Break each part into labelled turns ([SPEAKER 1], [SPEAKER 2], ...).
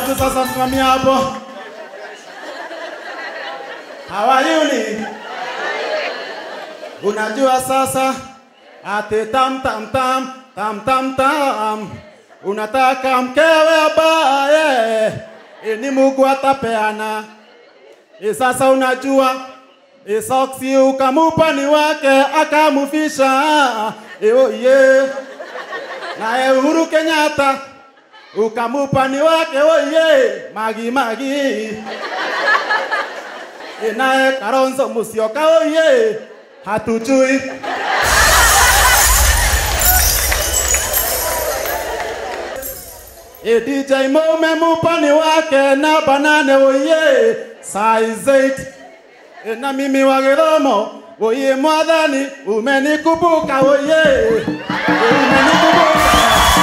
[SPEAKER 1] Watu sasa msimamia hapo. Hawayuni. Unajua sasa ate tam tam tam tam tam tam. Unataka mkewe abaye e, ni Mungu atapeana. E, sasa unajua e, soksi ukamupa ni wake akamufisha e, oh, yeah. Naye Uhuru Kenyatta ukamupa ni wake oye magi magi E, naye Kalonzo Musyoka oye hatujui E, DJ Mo umemupa ni wake na banane oye size 8 e, na mimi wa Githomo oye mwathani umenikubuka oye e, umenikubuka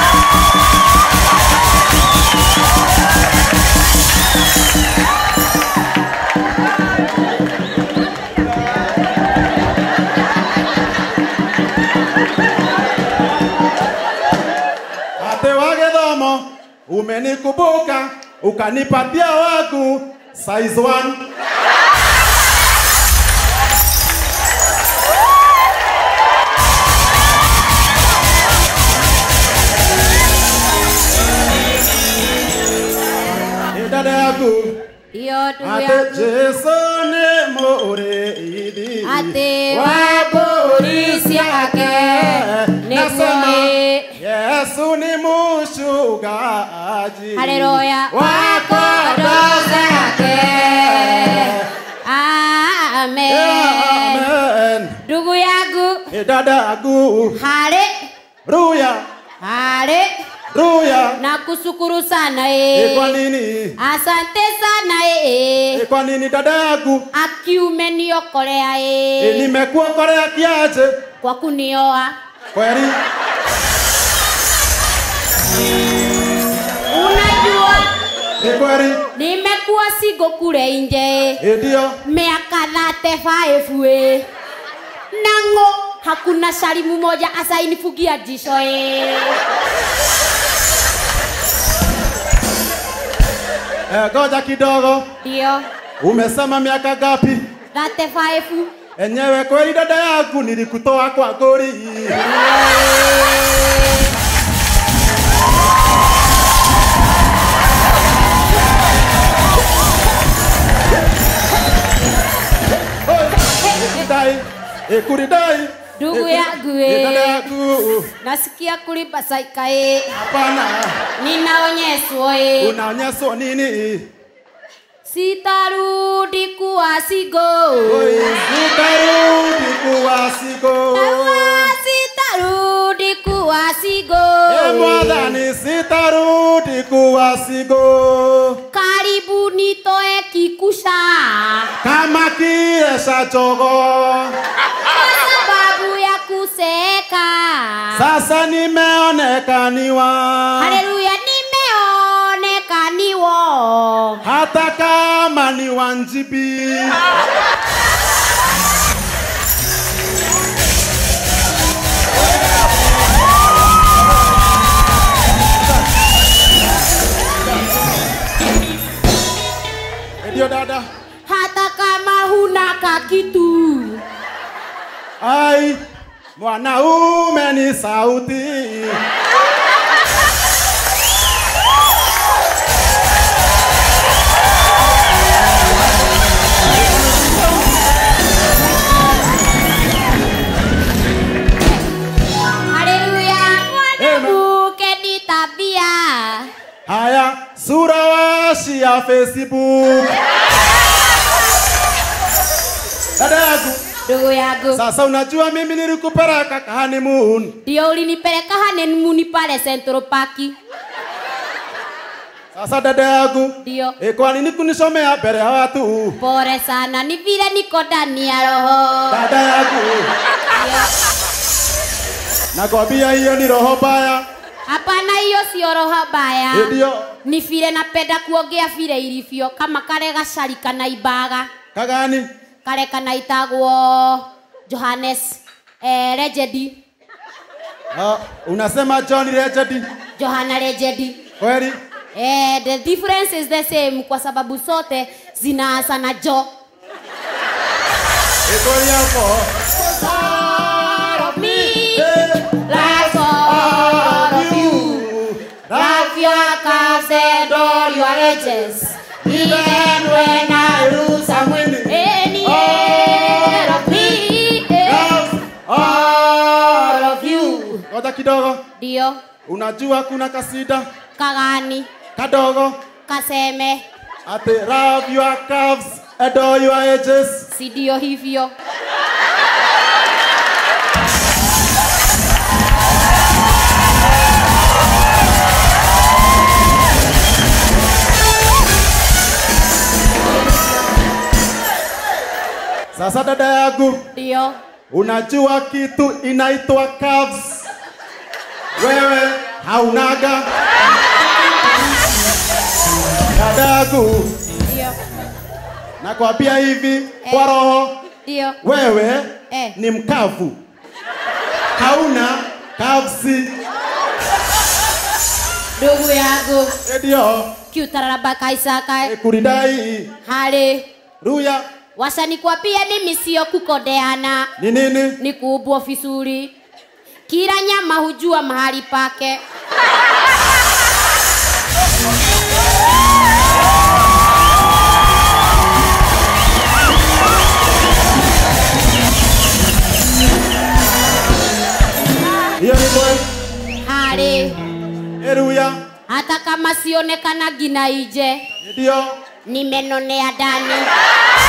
[SPEAKER 1] Ate wa Githomo umenikumbuka ukanipatia wangu size 1 Ĩ dada yangu
[SPEAKER 2] Iyo ndugu
[SPEAKER 1] ate
[SPEAKER 2] yangu
[SPEAKER 1] Jesu nĩ mũrĩithi
[SPEAKER 2] Ati
[SPEAKER 1] wa
[SPEAKER 2] wa mbũri ciake
[SPEAKER 1] Nasema,
[SPEAKER 2] nĩguo
[SPEAKER 1] Yesu ni mchungaji
[SPEAKER 2] Haleluya
[SPEAKER 1] wa kondoo zake.
[SPEAKER 2] Amen.
[SPEAKER 1] Amen.
[SPEAKER 2] Ndugu yangu
[SPEAKER 1] Ĩ dada yangu
[SPEAKER 2] hale
[SPEAKER 1] ruya
[SPEAKER 2] hale
[SPEAKER 1] ruya
[SPEAKER 2] na kushukuru sana
[SPEAKER 1] Ĩ kwa
[SPEAKER 2] eh.
[SPEAKER 1] nini
[SPEAKER 2] Asante sana
[SPEAKER 1] Ĩ
[SPEAKER 2] eh.
[SPEAKER 1] kwa nini dada yangu
[SPEAKER 2] Akiume niokolea
[SPEAKER 1] Ĩ
[SPEAKER 2] eh.
[SPEAKER 1] nimekuokolea kiaje
[SPEAKER 2] Kwa kunioa
[SPEAKER 1] kweli
[SPEAKER 2] unajua
[SPEAKER 1] Ĩ kweli
[SPEAKER 2] nimekuwa sigo kule nje
[SPEAKER 1] Ĩ ndio
[SPEAKER 2] miaka 35 we nango hakuna shalimu moja asainifugia jisho e.
[SPEAKER 1] Eh, ngoja kidogo
[SPEAKER 2] ndio
[SPEAKER 1] umesema miaka gapi
[SPEAKER 2] 35
[SPEAKER 1] enyewe kweli dada yangu nilikutoa kwa gori Kuridai, eh, kuridai.
[SPEAKER 2] Ndugu
[SPEAKER 1] Eh,
[SPEAKER 2] yangu,
[SPEAKER 1] eh,
[SPEAKER 2] eh.
[SPEAKER 1] dada yangu.
[SPEAKER 2] nasikia kulipa saika e.
[SPEAKER 1] Hapana,
[SPEAKER 2] ninaonyeswa e.
[SPEAKER 1] unaonyeswa nini?
[SPEAKER 2] sitarudi kuwa sigo
[SPEAKER 1] Oi, Utarudi kuwa sigo.
[SPEAKER 2] Awa, sitarudi kuwa sigo
[SPEAKER 1] Eh, mwathani sitarudi kuwa sigo.
[SPEAKER 2] karibu nitoe kikusha
[SPEAKER 1] Kama kiesha jogo.
[SPEAKER 2] kwa sababu ya kuseka
[SPEAKER 1] Sasa nimeonekaniwa.
[SPEAKER 2] haleluya nimeonekaniwo
[SPEAKER 1] hata kama ni wanjibi ndio dada
[SPEAKER 2] hata kama huna kakitu
[SPEAKER 1] ai mwanaume ni sauti
[SPEAKER 2] haleluya mwanamke ni tabia
[SPEAKER 1] haya sura washi ya facebook dada yangu
[SPEAKER 2] ndugu yangu
[SPEAKER 1] sasa unajua mimi nilikupeleka honeymoon
[SPEAKER 2] ndio ulinipeleka hanemuni pale Central Park
[SPEAKER 1] sasa dada yangu
[SPEAKER 2] ndio
[SPEAKER 1] E, kwa nini kunisomea mbele ya watu?
[SPEAKER 2] pole sana ni vile niko ndani ya roho
[SPEAKER 1] Dada yangu,
[SPEAKER 2] Ndio.
[SPEAKER 1] nakwambia hiyo ni roho mbaya.
[SPEAKER 2] hapana hiyo sio roho baya
[SPEAKER 1] E, Ndio
[SPEAKER 2] ni vile napenda kuongea vile ilivyo kama kale gacari kana imbaga
[SPEAKER 1] kagani?
[SPEAKER 2] kale kanaitagwo Johannes eh, Legend
[SPEAKER 1] Ah, unasema John Legend
[SPEAKER 2] Johana Legend
[SPEAKER 1] kweli?
[SPEAKER 2] Eh, the difference is the same kwa sababu sote zinaanza na jo.
[SPEAKER 1] Iko yako.
[SPEAKER 2] Me, like all of you. Love your calves and all your edges. Even when I lose, I'm winning. Any head of me, eh, all of you.
[SPEAKER 1] Ngoja kidogo.
[SPEAKER 2] Ndio,
[SPEAKER 1] Unajua kuna kasida
[SPEAKER 2] kagani,
[SPEAKER 1] kadogo
[SPEAKER 2] kaseme,
[SPEAKER 1] ati love your calves adore your edges.
[SPEAKER 2] si ndio hivyo.
[SPEAKER 1] Sasa dada yangu,
[SPEAKER 2] Ndio,
[SPEAKER 1] unajua kitu inaitwa calves? Wewe haunaga. Dada yangu,
[SPEAKER 2] ndio,
[SPEAKER 1] nakwambia hivi kwa roho,
[SPEAKER 2] ndio.
[SPEAKER 1] wewe
[SPEAKER 2] Eh.
[SPEAKER 1] ni mkavu, hauna calves.
[SPEAKER 2] Ndugu yangu,
[SPEAKER 1] Ndio
[SPEAKER 2] kiutararaba kaisaka
[SPEAKER 1] kuridai
[SPEAKER 2] hali
[SPEAKER 1] ruya
[SPEAKER 2] wasanikwambia mimi sio kukodeana,
[SPEAKER 1] ni nini?
[SPEAKER 2] ni kuubwa vizuri. Kila nyama hujua mahali pake.
[SPEAKER 1] Hiyo ni kweli.
[SPEAKER 2] Hali
[SPEAKER 1] Eruya
[SPEAKER 2] hata kama sionekana gina ije,
[SPEAKER 1] ndio
[SPEAKER 2] nimenonea ndani.